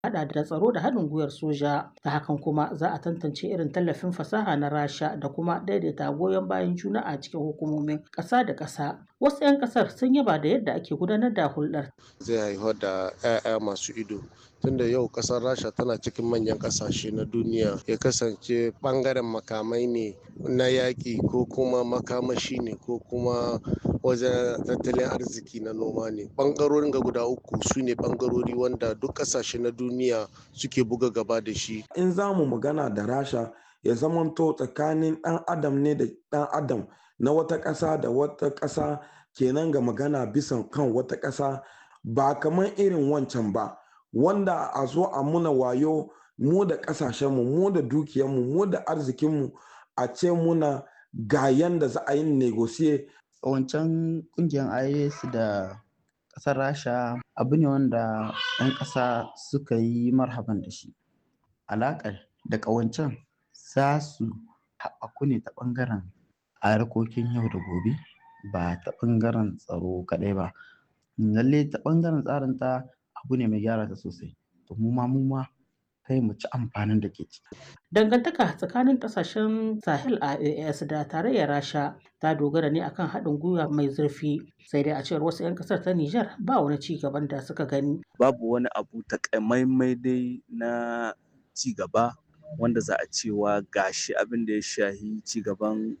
hada da tsaro da haɗin gwiwar soja ta hakan kuma za a tantance irin tallafin fasaha na rasha da kuma daidaita goyon bayan juna a cikin hukumomin ƙasa da ƙasa wasu 'yan ƙasar sun yaba da yadda ake gudanar da hulɗar zai haifar da 'ya'ya masu ido tunda yau kasar rasha tana cikin manyan kasashe na duniya ya kasance bangaren makamai ne na yaƙi ko kuma makamashi ne ko kuma wajen tattalin arziki na noma ne bangarorin ga guda uku su ne bangarori wanda duk kasashe na duniya suke buga gaba da shi in za mu magana da rasha ya zamanto tsakanin ɗan adam ne da ɗan adam na wata ƙasa da wata ƙasa kenan ga magana bisan kan wata ƙasa ba kamar irin wancan ba wanda a zo a muna wayo mu da ƙasashenmu mu da dukiyarmu mu da arzikinmu a ce muna ga yanda za a yi negosiye wancan kungiyar is da ƙasar rasha abu ne wanda 'yan ƙasa suka yi marhaban da shi alaƙar da ƙawancen za su haɓaku ne ta ɓangaren harkokin yau da gobe ba ta ɓangaren tsaro kaɗai ba lalle ta ɓangaren tsarin ta abu ne mai gyara ta sosai to mu ma mu ma kai mu ci amfanin da ke ciki. Dangantaka tsakanin kasashen Sahel a AAS da tarayyar Rasha ta dogara ne akan haɗin gwiwa mai zurfi sai dai a cewar wasu 'yan ƙasar ta Nijar ba wani ci gaban da suka gani. Babu wani abu takamaimai dai na ci gaba wanda za a cewa gashi abin da ya shahi ci gaban